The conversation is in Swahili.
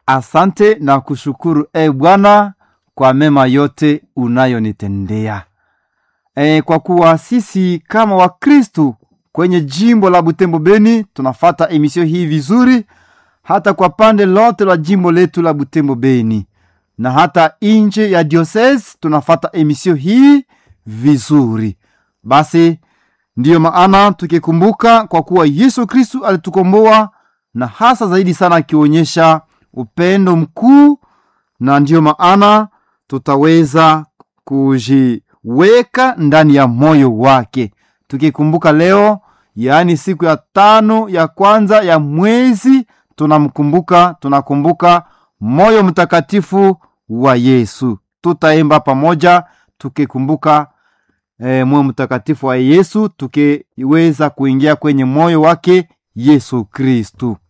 asante na kushukuru e Bwana kwa mema yote unayonitendea. E, kwa kuwa sisi kama Wakristu kwenye jimbo la Butembo Beni tunafata emisio hii vizuri, hata kwa pande lote la jimbo letu la Butembo Beni na hata nje ya diocese tunafata emisio hii vizuri. Basi ndiyo maana tukikumbuka kwa kuwa Yesu Kristu alitukomboa na hasa zaidi sana akionyesha upendo mkuu, na ndiyo maana tutaweza kujiweka ndani ya moyo wake tukikumbuka leo, yaani siku ya tano ya kwanza ya mwezi, tunamkumbuka tunakumbuka moyo mtakatifu wa Yesu. Tutaimba pamoja tukikumbuka e, moyo mtakatifu wa Yesu, tukiweza kuingia kwenye moyo wake Yesu Kristu.